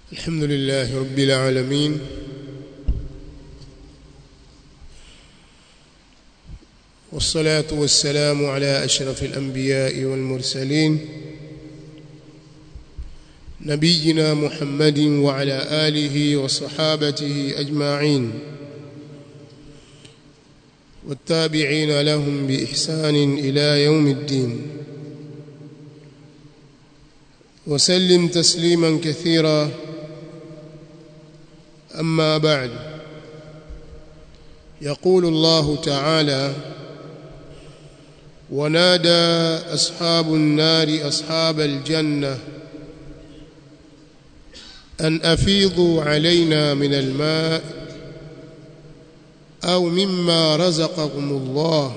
الحمد لله رب العالمين والصلاة والسلام على أشرف الأنبياء والمرسلين نبينا محمد وعلى آله وصحابته أجمعين والتابعين لهم بإحسان إلى يوم الدين وسلم تسليما كثيرا أما بعد يقول الله تعالى ونادى أصحاب النار أصحاب الجنة أن أفيضوا علينا من الماء أو مما رزقكم الله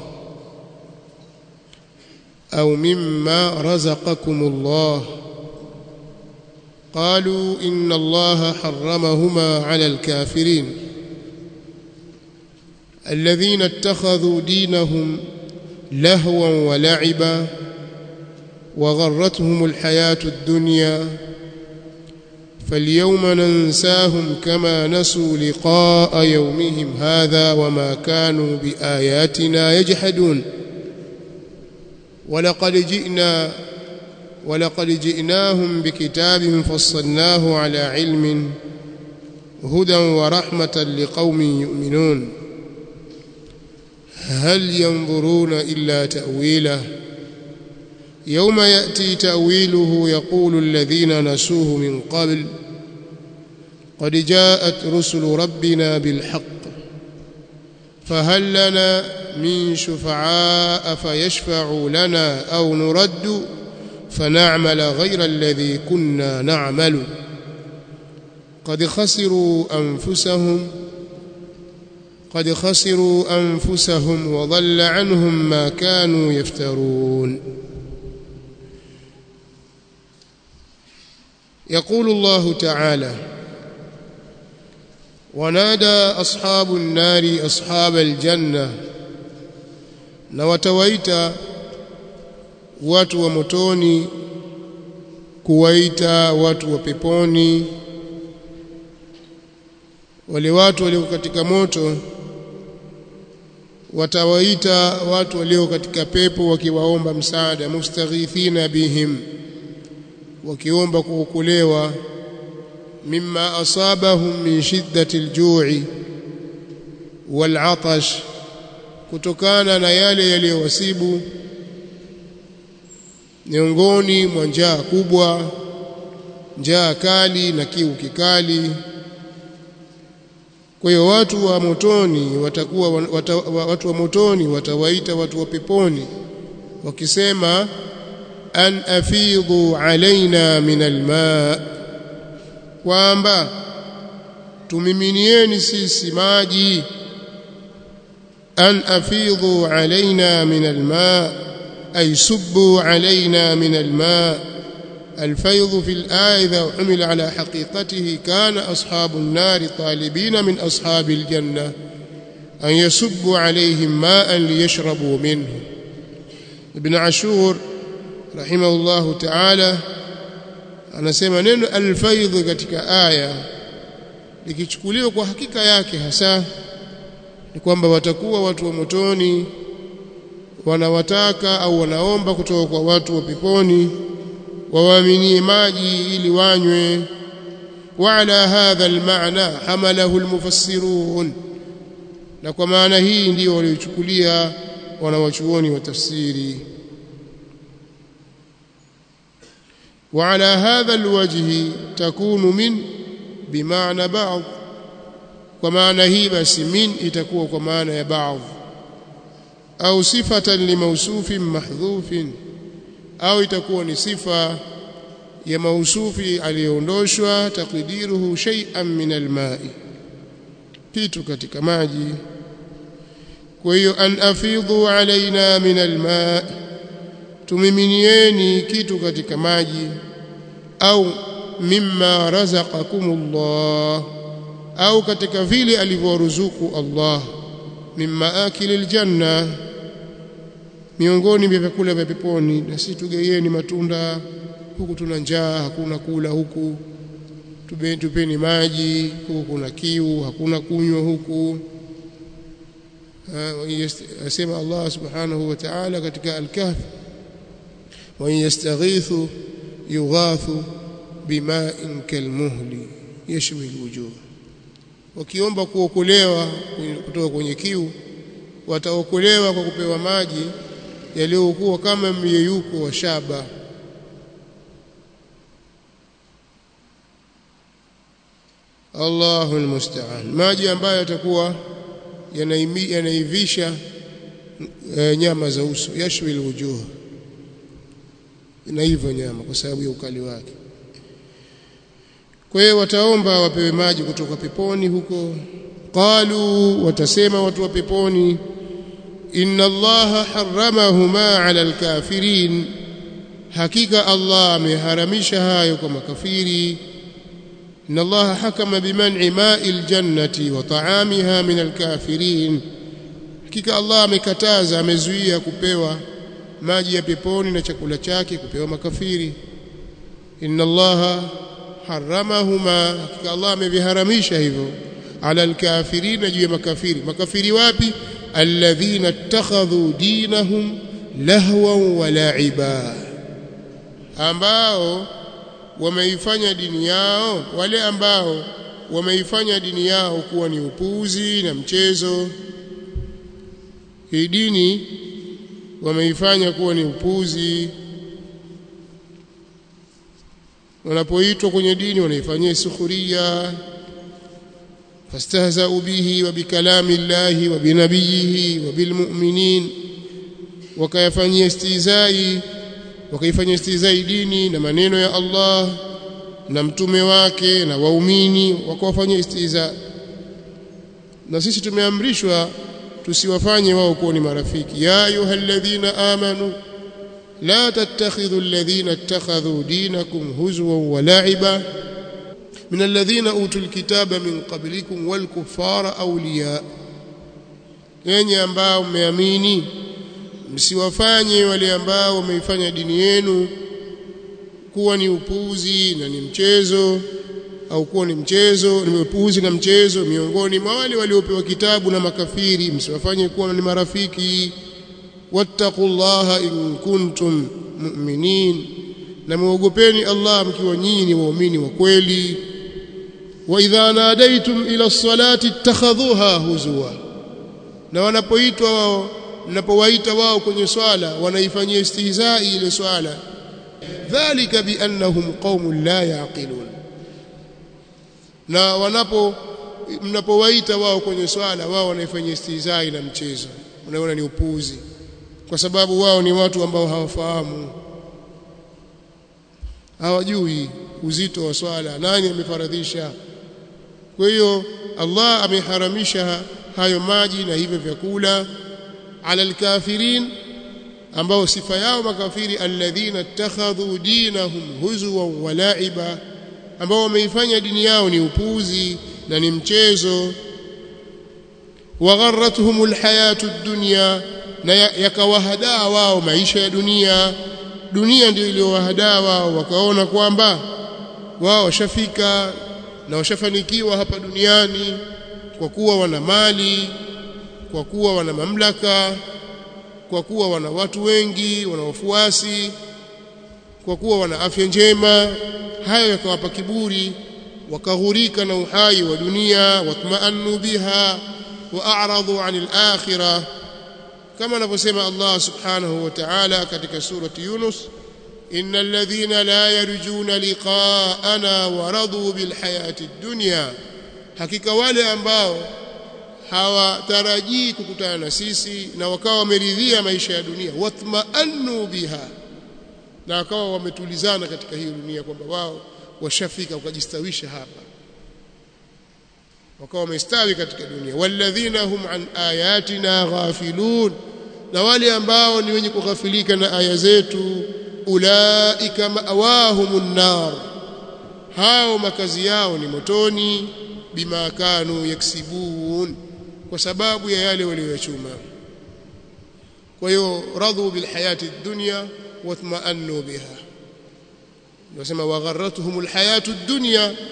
أو مما رزقكم الله قالوا إن الله حرمهما على الكافرين الذين اتخذوا دينهم لهوا ولعبا وغرتهم الحياة الدنيا فاليوم ننساهم كما نسوا لقاء يومهم هذا وما كانوا بآياتنا يجحدون ولقد جئنا ولقد جئناهم بكتاب فصلناه على علم هدى ورحمة لقوم يؤمنون هل ينظرون إلا تأويله يوم يأتي تأويله يقول الذين نسوه من قبل قد جاءت رسل ربنا بالحق فهل لنا من شفعاء فيشفعوا لنا أو نرد فنعمل غير الذي كنا نعمل قد خسروا أنفسهم قد خسروا أنفسهم وضل عنهم ما كانوا يفترون يقول الله تعالى ونادى أصحاب النار أصحاب الجنة نوتويت watu wa motoni kuwaita watu wa peponi wale watu walio katika moto watawaita watu walio katika pepo wakiwaomba msaada mustaghithina bihim wakiomba kuokolewa mimma asabahum min shiddati aljui wal'atash kutokana na yale yaliyowasibu miongoni mwa njaa kubwa njaa kali na kiu kikali kwa hiyo watu wa motoni watakuwa wata, watu wa motoni watawaita watu wa peponi wakisema an afidhu alaina min alma kwamba tumiminieni sisi maji an afidhu alaina min alma أي صبوا علينا من الماء الفيض في الآية إذا حمل على حقيقته كان أصحاب النار طالبين من أصحاب الجنة أن يصبوا عليهم ماء ليشربوا منه ابن عاشور رحمه الله تعالى anasema neno alfaidh katika aya likichukuliwa kwa hakika yake hasa ni kwamba watakuwa watu wa motoni wanawataka au wanaomba kutoka kwa watu wa peponi wawaaminie maji ili wanywe وعلى هذا المعنى حمله المفسرون na kwa maana hii ndio waliochukulia wanawachuoni wa tafsiri وعلى هذا الوجه تكون من بمعنى بعض kwa maana hii basi min itakuwa kwa maana ya baadhi au sifatan limausufin mahdhufin au itakuwa ni sifa ya mausufi aliyoondoshwa takdiruhu shay'an min alma'i kitu katika maji kwa hiyo an afidhu alaina min alma' tumiminieni kitu katika maji au mimma razaqakumullah au katika vile alivyoruzuku Allah mimma akili aljanna miongoni mwa vyakula vya peponi na sisi tugeieni matunda huku tuna njaa hakuna kula huku tupeni maji huku kuna kiu hakuna kunywa huku asema Allah subhanahu wa ta'ala katika al-kahf wa yastaghithu yughathu bima'in kalmuhli yashwi alwujuh wakiomba kuokolewa kutoka kwenye kiu wataokolewa kwa kupewa maji yaliyokuwa kama myeyuko wa shaba Allahu almusta'an maji ambayo yatakuwa yanaivisha e, nyama za uso yashwi alwujuh inaiva nyama kwa sababu ya ukali wake kwa hiyo wataomba wapewe maji kutoka peponi huko qalu watasema watu wa peponi inna allaha harramahuma ala alkafirin hakika allah ameharamisha hayo kwa makafiri inna allaha hakama biman'i ma'il jannati wa ta'amiha min alkafirin hakika allah amekataza amezuia kupewa maji ya peponi na chakula chake kupewa makafiri inna allaha haramahuma hakika Allah ameviharamisha hivyo ala alkafirina juu ya makafiri makafiri wapi alladhina ittakhadhu dinahum lahwan wa la'iba ambao wameifanya dini yao wale ambao wameifanya dini yao kuwa ni upuzi na mchezo hii dini wameifanya kuwa ni upuzi wanapoitwa kwenye dini wanaifanyia sukhuria fastahzau bihi wa bikalami llahi wa binabiyihi wa bilmu'minin wakayafanyia istizai wakaifanyia istizai dini na maneno ya Allah na mtume wake na waumini wakawafanyia istiza na sisi tumeamrishwa tusiwafanye wao kuwa ni marafiki ya ayyuhalladhina amanu لا تتخذوا الذين اتخذوا دينكم هزوا ولعبا من الذين أوتوا الكتاب من قبلكم والكفار أولياء yenye ambao mmeamini msiwafanye wale ambao wameifanya dini yenu kuwa ni upuzi na ni mchezo au kuwa ni mchezo ni upuzi na mchezo miongoni mwa wale waliopewa kitabu na makafiri msiwafanye kuwa ni marafiki wattaqullaha in kuntum mu'minin na muogopeni Allah mkiwa nyinyi ni waumini wa kweli wa idha nadaitum ila as-salati ittakhadhuha huzwa na wanapoitwa wao mnapowaita wao kwenye swala wanaifanyia istihzai ile swala dhalika biannahum qaumun la yaqilun na wanapo mnapowaita wao kwenye swala wao wanaifanyia istihzai na mchezo unaona ni upuuzi kwa sababu wao ni watu ambao hawafahamu hawajui uzito wa swala nani amefaradhisha kwa hiyo Allah ameharamisha hayo maji na hivyo vyakula ala alkafirin ambao sifa yao makafiri alladhina ittakhadhu dinahum huzwan wa la'iba ambao wameifanya dini yao ni upuzi na ni mchezo wagharratuhum alhayatu ad-dunya na yakawahadaa wao maisha ya dunia dunia ndio iliyowahadaa wao wakaona kwamba wao washafika na washafanikiwa hapa duniani kwa kuwa wana mali kwa kuwa wana mamlaka kwa kuwa wana watu wengi wana wafuasi kwa kuwa wana afya njema hayo yakawapa kiburi wakaghurika na uhai wa dunia watmaannu biha wa a'radu 'anil akhirah kama anavyosema Allah subhanahu wa ta'ala katika surati Yunus innal ladhina la yarjuna liqa'ana wa radu bil hayati dunya hakika wale ambao hawatarajii kukutana na sisi na wakawa wameridhia maisha ya dunia watma'annu biha na wakawa wametulizana katika hiyo dunia kwamba wao washafika wakajistawisha hapa wakawa wamestawi katika dunia walladhina hum an ayatina ghafilun na wale ambao ni wenye kughafilika na aya zetu ulaika ma'awahumun nar hao makazi yao ni motoni bima kanu yaksibun kwa sababu ya yale walioyachuma kwa hiyo radhu bil hayati dunya watma'annu biha nasema wagharratuhum al hayatu dunya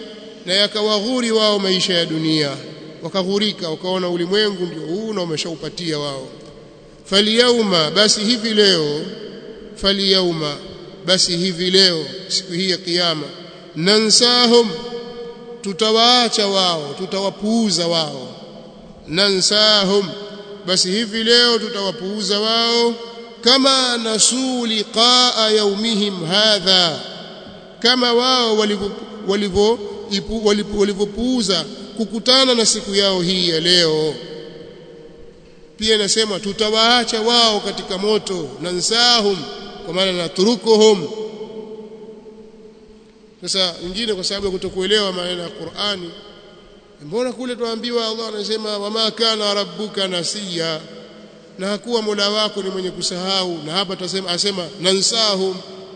na yakawaghuri wao maisha ya dunia wakaghurika wakaona ulimwengu ndio huu na umeshaupatia wao falyauma basi hivi leo falyauma basi hivi leo siku hii ya kiyama nansahum tutawaacha wao tutawapuuza wao nansahum basi hivi leo tutawapuuza wao kama nasuu liqaa yaumihim hadha kama wao walivyo walivyopuuza kukutana na siku yao hii ya leo pia inasema tutawaacha wao katika moto nansahum kwa maana naturukuhum sasa nyingine kwa sababu ya kutokuelewa maneno ya Qur'ani mbona kule tuambiwa Allah anasema wama kana rabbuka nasiya na hakuwa Mola wako ni mwenye kusahau na hapa tutasema asema nansahum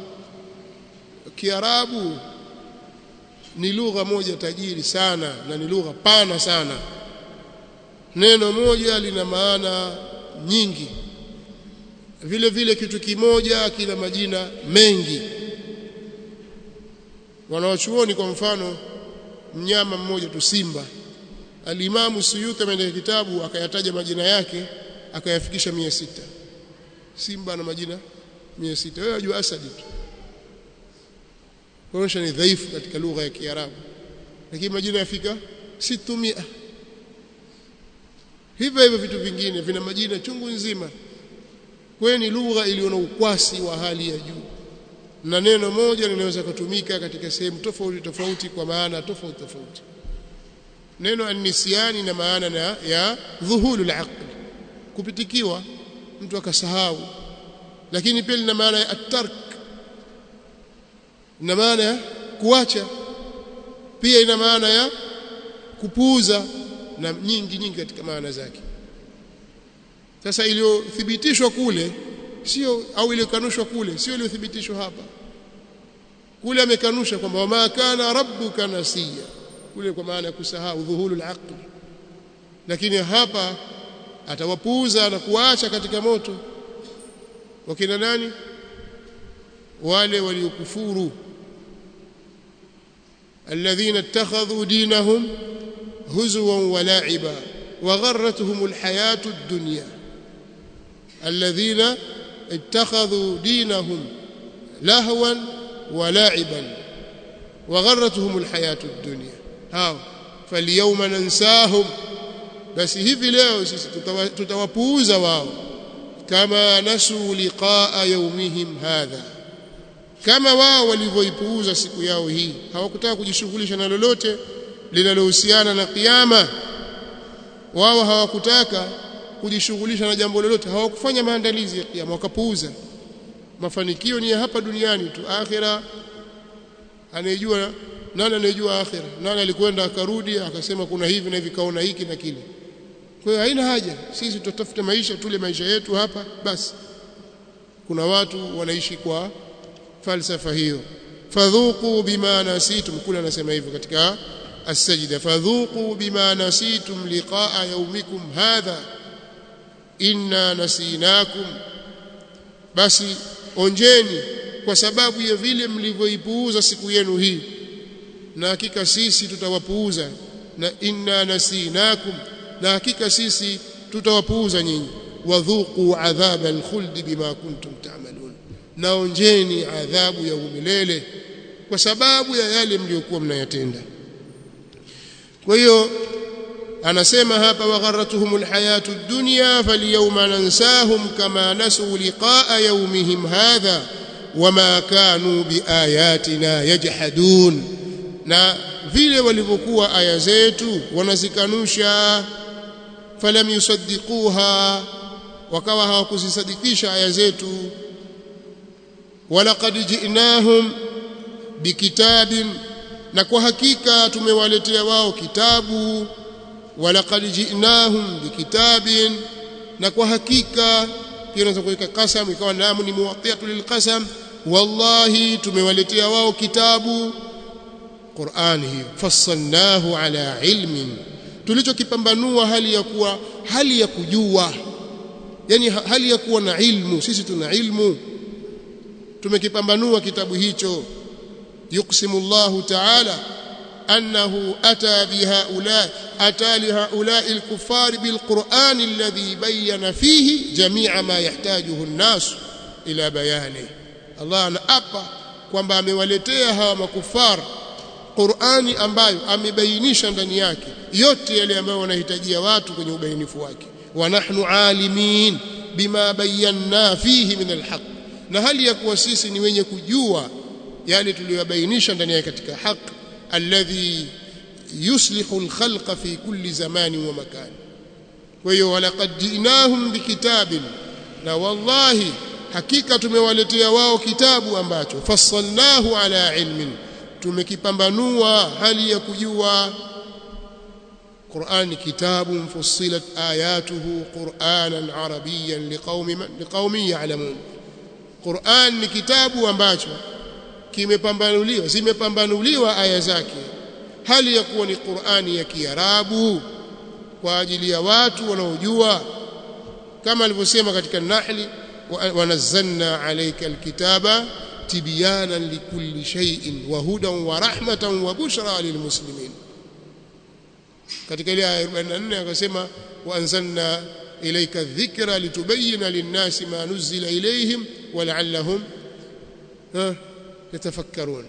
Kiarabu ni lugha moja tajiri sana na ni lugha pana sana neno moja lina maana nyingi vile vile kitu kimoja kina majina mengi wanawachuoni kwa mfano mnyama mmoja tu simba alimamu Suyuti ameandika kitabu akayataja majina yake akayafikisha mia sita simba na majina mia sita wewe wajua asadi tu kuonyesha ni dhaifu katika lugha ya Kiarabu lakini majina yafika 600 hivyo hivyo vitu vingine vina majina chungu nzima kwa ni lugha iliyo na ukwasi wa hali ya juu na neno moja linaweza kutumika katika sehemu tofauti tofauti kwa maana tofauti tofauti neno anisiani na maana na ya dhuhulul aql kupitikiwa mtu akasahau lakini pia lina maana ya at-tark ina maana ya kuacha pia ina maana ya kupuuza na nyingi nyingi katika maana zake sasa iliyothibitishwa kule sio au iliyokanushwa kule sio iliyothibitishwa hapa kule amekanusha kwamba wama kana rabbuka nasiya kule kwa maana ya kusahau dhuhulul aql lakini hapa atawapuuza na kuacha katika moto wakina nani wale waliokufuru الذين اتخذوا دينهم هزوا ولعبا وغرتهم الحياة الدنيا الذين اتخذوا دينهم لهوا ولعبا وغرتهم الحياة الدنيا هاو فاليوم ننساهم بس hivi leo sisi tutawapuuza wao kama nasu liqaa yawmihim hadha kama wao walivyoipuuza siku yao hii hawakutaka kujishughulisha na lolote linalohusiana na kiyama wao hawakutaka kujishughulisha na jambo lolote hawakufanya maandalizi ya kiyama wakapuuza mafanikio ni ya hapa duniani tu akhira anayejua nani anayejua akhira nani alikwenda akarudi akasema kuna hivi na hivi kaona hiki na kile kwa hiyo haina haja sisi tutatafuta maisha tule maisha yetu hapa basi kuna watu wanaishi kwa falsafa hiyo fadhuqu bima nasitum kula anasema hivyo katika as-sajda fadhuqu bima nasitum liqa'a yawmikum hadha inna nasinakum basi onjeni kwa sababu ya vile mlivyoipuuza siku yenu hii na hakika sisi tutawapuuza na inna nasinakum na hakika sisi tutawapuuza nyinyi wadhuqu adhaba alkhuld bima kuntum ta'malun naonjeni adhabu ya umilele kwa sababu ya yale mliokuwa mnayatenda kwa hiyo anasema hapa wagharatuhum alhayatu ad-dunya falyawma nansahum kama nasu liqa'a yawmihim hadha wama kanu biayatina yajhadun na vile walivyokuwa aya zetu wanazikanusha falam yusaddiquha wakawa hawakuzisadikisha aya zetu walaqad ji'nahum bikitabin na kwa hakika tumewaletea wao kitabu walaqad ji'nahum bikitabin na kwa hakika pia unaweza kuweka qasam ikawa namu ni muwatiatu lilqasam wallahi tumewaletea wao kitabu Qur'ani hiyo fassalnahu ala ilmin tulichokipambanua hali ya kuwa hali ya kujua yani hali ya kuwa na ilmu sisi tuna ilmu tumekipambanua kitabu hicho yuqsimu Allahu ta'ala أنه أتى بهؤلاء أتى لهؤلاء الكفار بالقرآن الذي بين فيه جميع ما يحتاجه الناس إلى بيانه الله أنأبا kwamba amewaletea hawa makufar Qur'ani ambayo amebainisha ndani yake yote yale ambayo wanahitajia watu kwenye ubainifu wake wa nahnu alimin bima bayanna fihi min alhaq na hali ya kuwa sisi ni wenye kujua yale tuliyobainisha ndani yake katika haq alladhi yuslihu alkhalqa fi kulli zamani wa makan kwa hiyo walaqad jinahum bikitabin na wallahi hakika tumewaletea wao kitabu ambacho fassalnahu ala ilmin tumekipambanua hali ya kujua Qur'an kitabun fussilat ayatuhu Qur'anan arabiyyan liqaumin liqaumin ya'lamun Qur'an ni kitabu ambacho kimepambanuliwa zimepambanuliwa aya zake hali ya kuwa ni Qur'ani ya Kiarabu kwa ajili ya watu wanaojua kama alivyosema katika Nahli ونزلنا عليك الكتاب تبيانا لكل شيء وهدى ورحمة وبشرى للمسلمين katika ile aya 44 akasema waanzalna ilayka dhikra litubayyana lin-nasi ma nuzila ilayhim wa la'allahum yatafakkarun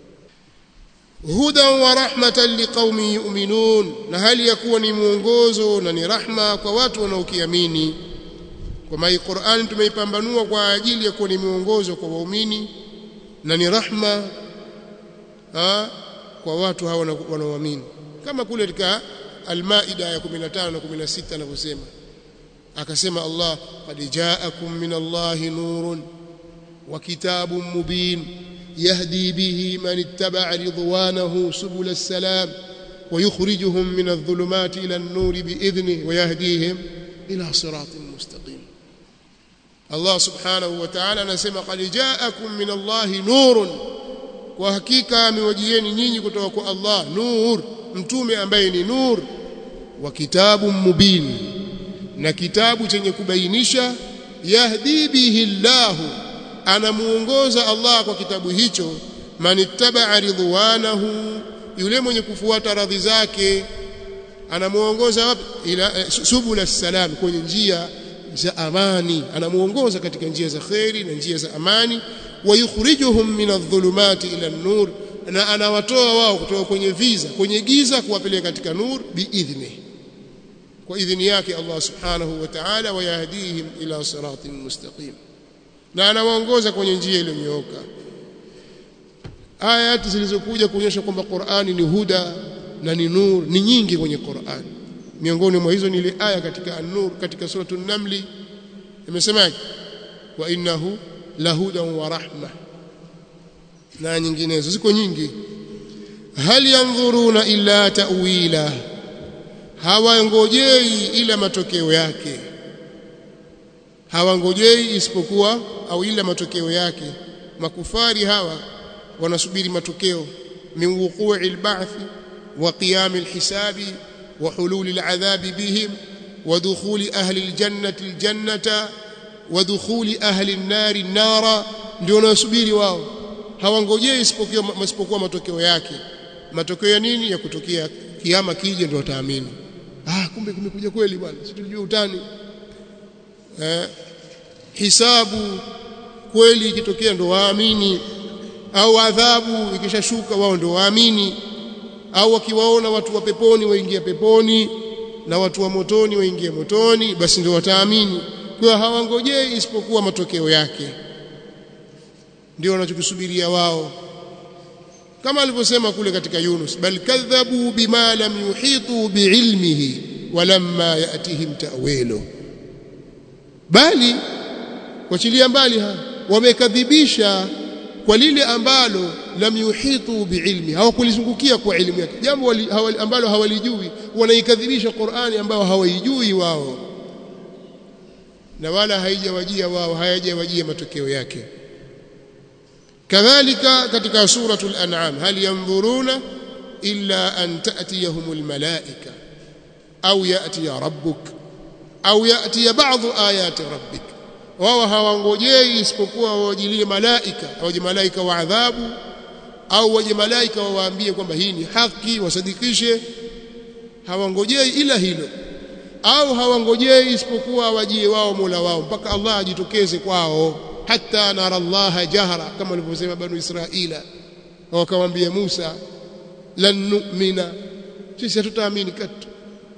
hudan wa rahmatan liqaumin yu'minun na hali yakuwa ni mwongozo na ni rahma kwa watu wanaokiamini kwa maana Qur'an tumeipambanua kwa ajili ya kuwa ni mwongozo kwa waumini na ni rahma ha, kwa watu hawa wanaoamini kama kule katika Al-Maida ya 15 na 16 anavyosema akasema Allah qad ja'akum min Allahi nurun wa kitabun mubin yahdi bihi man ittaba'a ridwanahu subul as-salam ويخرجهم من الظلمات إلى النور بإذنه ويهديهم إلى صراط مستقيم Allah subhanahu wa ta'ala anasema qad ja'akum min Allahi nurun kwa hakika amewajieni nyinyi kutoka kwa Allah nur mtume ambaye ni nur wa kitabu mubin na kitabu chenye kubainisha yahdi bihi Allahu anamuongoza Allah kwa kitabu hicho manittaba'a ridwanahu yule mwenye kufuata radhi zake anamuongoza wapi ila subul salam kwenye njia za amani anamuongoza katika njia za khairi na njia za amani wayukhrijuhum min adh-dhulumati ila an-nur na anawatoa wao kutoka kwenye viza kwenye giza kuwapeleka katika nur biidhni kwa idhini yake Allah subhanahu wa ta'ala wayahdihim ila siratin mustaqim na anawaongoza kwenye njia iliyonyooka ayati zilizokuja kuonyesha kwamba Qur'ani ni huda na ni nur ni nyingi kwenye Qur'ani miongoni mwa hizo ni ile aya katika an-nur katika suratu an-naml imesemaje wa innahu lahudan wa rahma na nyinginezo ziko nyingi hal yanzuruna illa ta'wila hawangojei ila matokeo yake hawangojei isipokuwa au ila matokeo yake makufari hawa wanasubiri matokeo min wuqu'i al-ba'th wa qiyam al-hisabi وحلول العذاب بهم ودخول أهل الجنة الجنة ودخول أهل النار النار ndio wanasubiri wao hawangojei isipokuwa matokeo yake matokeo ya nini ya kutokea kiama kije ndio wataamini ah kumbe kumekuja kweli bwana si tulijua utani eh hisabu kweli ikitokea ndio waamini au adhabu ikishashuka wao ndio waamini au wakiwaona watu wa peponi waingia peponi na watu wa motoni waingia motoni basi ndio wataamini kwa hawangojei isipokuwa matokeo yake ndio wanachokisubiria wao kama alivyosema kule katika Yunus bal kadhabu bima lam yuhitu biilmihi walamma yatihim ta'wilu bali wachilia mbali wamekadhibisha kwa lile ambalo lam yuhitu biilmi hawakulizungukia kwa elimu yake jambo ambalo hawalijui wanaikadhibisha Qur'ani ambao hawaijui wao na wala haijawajia wao hayajawajia matokeo yake kadhalika katika suratul an'am hal yanzuruna illa an ta'tiyahumul malaika au ya'ti rabbuk au ya'ti ba'dhu ayati rabbik wao hawangojei isipokuwa wajilie malaika waje malaika wa adhabu au waje malaika wawaambie kwamba hii ni haki wasadikishe hawangojei ila hilo au hawangojei isipokuwa wajie wao Mola wao mpaka Allah ajitokeze kwao hata nara Allah jahra kama walivyosema banu Israila wakamwambia Musa lan nu'mina sisi hatutaamini katu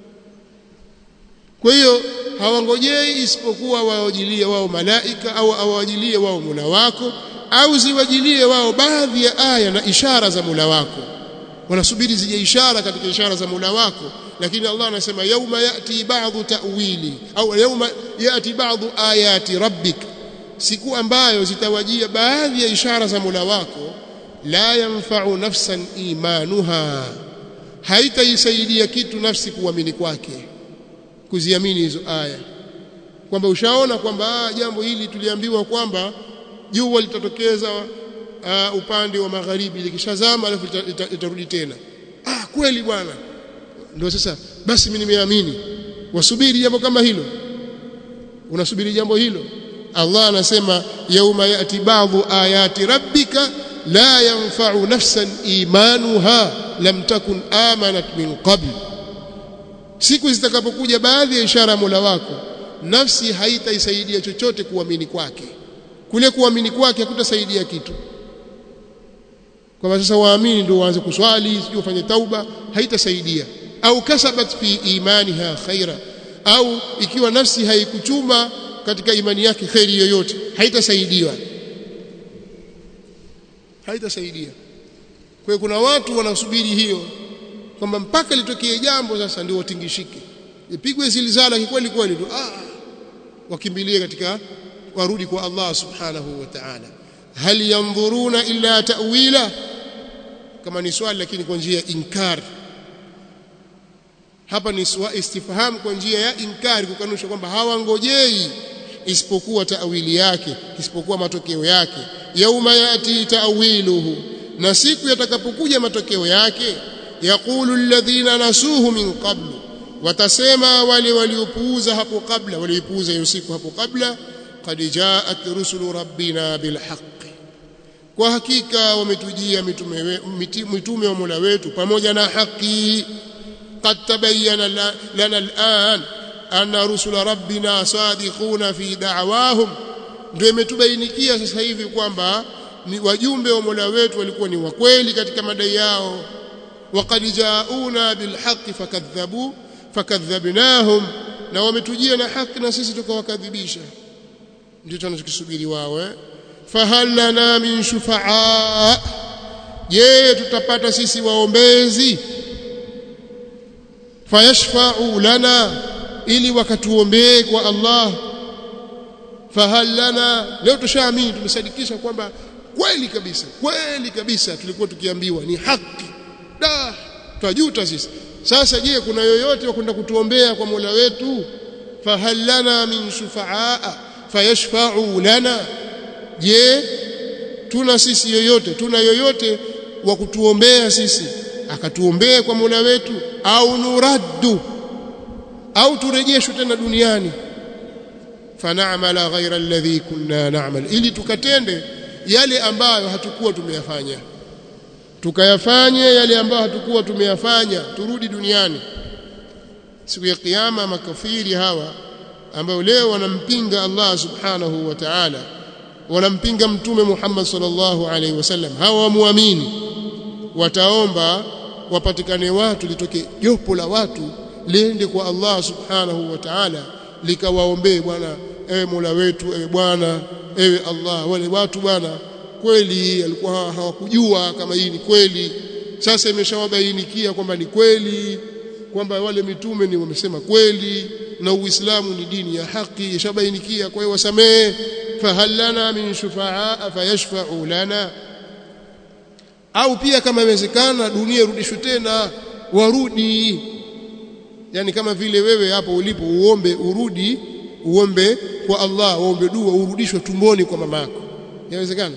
kwa hiyo hawangojei isipokuwa wawajilie wao malaika au awajilie wao Mola wako au ziwajilie wao baadhi ya aya na ishara za Mola wako wanasubiri zije ishara katika ishara za Mola wako lakini Allah anasema yauma yati ba'dhu ta'wili au yauma yati ba'dhu ayati rabbik siku ambayo zitawajia baadhi ya ishara za Mola wako la yanfa'u nafsan imanuha haitaisaidia kitu nafsi kuamini kwake kuziamini hizo aya kwamba ushaona kwamba jambo hili tuliambiwa kwamba jua litatokeza uh, upande wa magharibi likishazama alafu litarudi tena ah kweli bwana ndio sasa basi mimi nimeamini wasubiri jambo kama hilo unasubiri jambo hilo Allah anasema yauma yati ba'dhu ayati rabbika la yanfa'u nafsan imanuha lam takun amanat min qabl siku zitakapokuja baadhi ya ishara Mola wako nafsi haitaisaidia chochote kuamini kwake kule kuamini kwake hakutasaidia kitu kwamba sasa waamini ndio waanze kuswali sio ufanye tauba haitasaidia au kasabat fi imaniha khaira au ikiwa nafsi haikuchuma katika imani yake khairi yoyote haitasaidiwa haitasaidia kwa kuna watu wanasubiri hiyo kwamba mpaka litokee jambo sasa ndio watingishike ipigwe zilzala kweli kweli tu ah wakimbilie katika warudi kwa Allah subhanahu wa ta'ala hal yanzuruna illa ta'wila kama ni swali lakini kwa njia ya inkar hapa ni swa istifham kwa njia ya inkari kukanusha kwamba hawangojei isipokuwa taawili yake isipokuwa matokeo yake yauma yati taawiluhu na siku yatakapokuja matokeo yake yaqulu alladhina nasuhu min qablu watasema wale waliopuuza hapo kabla waliopuuza hiyo siku hapo kabla qad jaat rusulu rabbina bilhaq kwa hakika wametujia mitume mitume wa Mola wetu pamoja na haki qad tabayyana lana al'an anna rusula rabbina sadiquna fi da'wahum ndio imetubainikia sasa hivi kwamba ni wajumbe wa Mola wetu walikuwa ni wakweli katika madai yao waqad jauna bilhaqqi fakadhabu fakadhabnahum na wametujia na haki na sisi tukawakadhibisha ndio tunachokisubiri wao eh fahal lana min shufaa je tutapata sisi waombezi fayashfa'u lana ili wakatuombee kwa Allah fahal lana leo tushaamini tumesadikisha kwamba kweli kabisa kweli kabisa tulikuwa tukiambiwa ni haki da twajuta sisi sasa je kuna yoyote wa kwenda kutuombea kwa Mola wetu fahal lana min shufaa fayashfa'u lana je tuna sisi yoyote tuna yoyote wa kutuombea sisi akatuombea kwa Mola wetu au nuraddu au turejeshwe tena duniani fanamala ghaira alladhi kunna na'mal ili tukatende yale ambayo hatukuwa tumeyafanya tukayafanye yale ambayo hatukuwa tumeyafanya turudi duniani siku ya kiyama makafiri hawa ambao leo wanampinga Allah subhanahu wa ta'ala wanampinga mtume Muhammad sallallahu alaihi wasallam hawa wamuamini wataomba wapatikane watu litoke jopo la watu liende kwa Allah subhanahu wa ta'ala likawaombee bwana ewe Mola wetu ewe bwana ewe Allah wale watu bwana kweli alikuwa hawakujua kama hii ni kweli sasa imeshawabainikia kwamba ni kweli kwamba wale mitume ni wamesema kweli na Uislamu ni dini ya haki ishabainikia kwa hiyo wasamee fahal lana min shufaa fayashfa'u lana au pia kama inawezekana dunia irudishwe tena warudi yani kama vile wewe hapo ulipo uombe urudi uombe kwa Allah uombe dua urudishwe tumboni kwa mamako inawezekana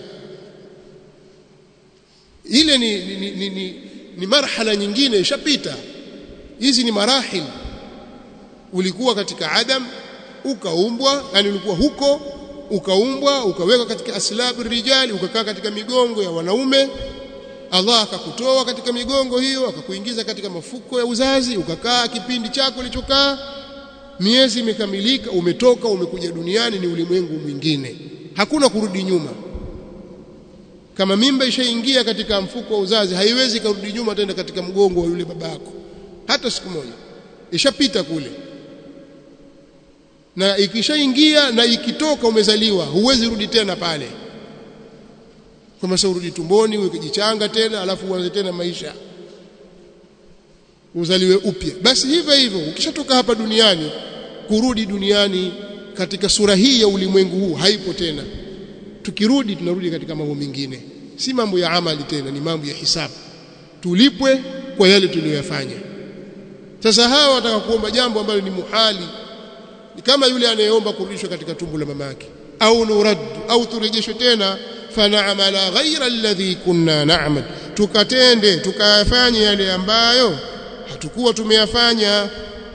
ile ni ni, ni, ni, ni, ni marhala nyingine ishapita hizi ni marahil ulikuwa katika adam ukaumbwa yani ulikuwa huko ukaumbwa ukaweka katika aslabu rijali ukakaa katika migongo ya wanaume Allah akakutoa katika migongo hiyo akakuingiza katika mafuko ya uzazi ukakaa kipindi chako ulichokaa miezi imekamilika umetoka umekuja duniani ni ulimwengu mwingine hakuna kurudi nyuma kama mimba ishaingia katika mfuko wa uzazi haiwezi kurudi nyuma tena katika mgongo wa yule babako hata siku moja ishapita kule na ikishaingia na ikitoka umezaliwa huwezi rudi tena pale kama sasa urudi tumboni ukijichanga tena alafu uanze tena maisha uzaliwe upya basi hivyo hivyo ukishatoka hapa duniani kurudi duniani katika sura hii ya ulimwengu huu haipo tena tukirudi tunarudi katika mambo mengine si mambo ya amali tena ni mambo ya hisabu tulipwe kwa yale tuliyoyafanya sasa hawa wataka kuomba jambo ambalo ni muhali ni kama yule anayeomba kurudishwa katika tumbo la mamake au nurad au turejeshwe tena fanaamala ghaira alladhi kunna na'mal tukatende tukayafanye yale ambayo hatukuwa tumeyafanya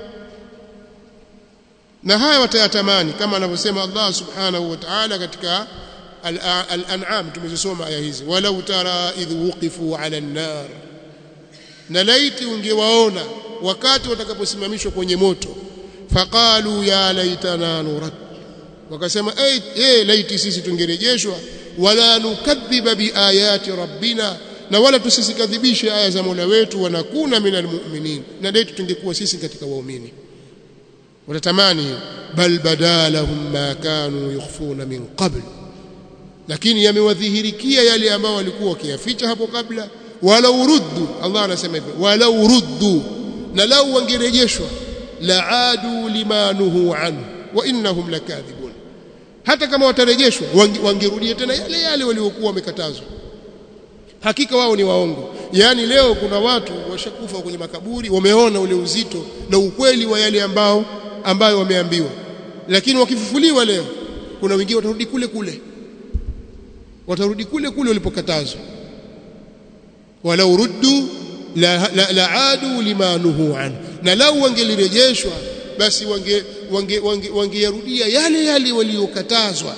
na haya watayatamani kama anavyosema Allah subhanahu wa ta'ala katika al-an'am tumezisoma aya hizi walau tara idh wuqifu 'ala an-nar na laiti ungewaona wakati watakaposimamishwa kwenye moto faqalu ya laitana nurad wakasema eh hey, laiti sisi tungerejeshwa wala nukadhiba biayati rabbina na wala tusisikadhibishe aya za Mola wetu wanakuna minal mu'minin na laiti tungekuwa sisi katika waumini watatamani bal badalahum ma kanu yukhfuna min qabl lakini yamewadhihirikia yale ambao walikuwa wakiyaficha hapo kabla wala uruddu Allah anasema hivyo wala uruddu na lau wangerejeshwa laadu limanuhu anhu wa innahum lakadhibun hata kama watarejeshwa wangerudia tena yale yale waliokuwa wamekatazwa hakika wao ni waongo yaani leo kuna watu washakufa kwenye makaburi wameona ule uzito na ukweli wa yale ambao ambayo wameambiwa lakini wakifufuliwa leo kuna wengine watarudi kule kule watarudi kule kule walipokatazwa walau ruddu la, la, la adu limanuhu an na lau wangelirejeshwa basi wange wange wangeyarudia wange yale yale waliokatazwa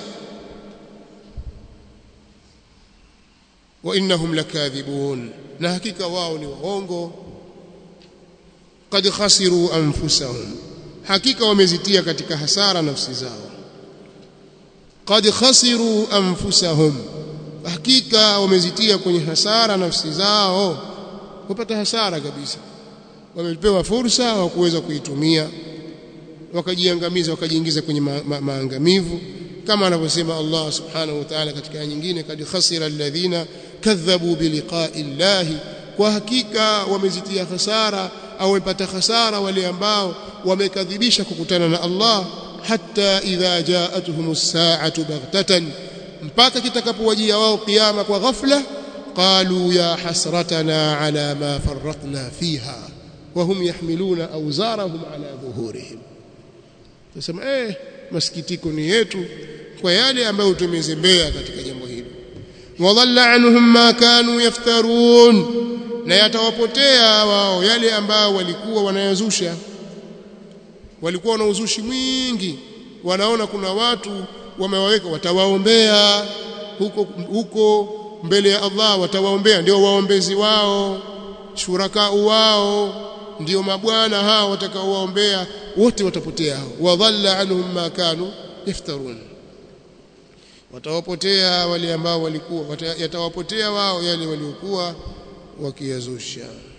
wa innahum lakadhibun na hakika wao ni waongo qad khasiru anfusahum hakika wamezitia katika hasara nafsi zao qad khasiru anfusahum hakika wamezitia kwenye hasara nafsi zao wapata hasara kabisa wamepewa fursa wa kuweza kuitumia wakajiangamiza wakajiingiza kwenye ma ma maangamivu kama anavyosema Allah subhanahu wa ta'ala katika aya nyingine kad khasira alladhina kadhabu biliqa'i llahi kwa hakika wamezitia hasara au wamepata hasara wale ambao wamekadhibisha kukutana na Allah hatta idha ja'atuhum as-sa'atu baghtatan mpaka kitakapowajia wao kiyama kwa ghafla qalu ya hasratana ala ma farratna fiha وهم يحملون أوزارهم على ظهورهم tusema eh masikitiko ni yetu kwa yale ambayo tumezembea katika jambo hili wadhalla anhum ma kanu yaftarun na yatawapotea wao yale ambao walikuwa wanayazusha walikuwa na uzushi mwingi wanaona kuna watu wamewaweka watawaombea huko huko mbele ya Allah watawaombea ndio waombezi wao shuraka wao ndio mabwana hao watakaowaombea wote watapotea hao wadhalla anhum ma kanu yaftarun watawapotea wale ambao walikuwa yatawapotea wao yale waliokuwa wakiyazusha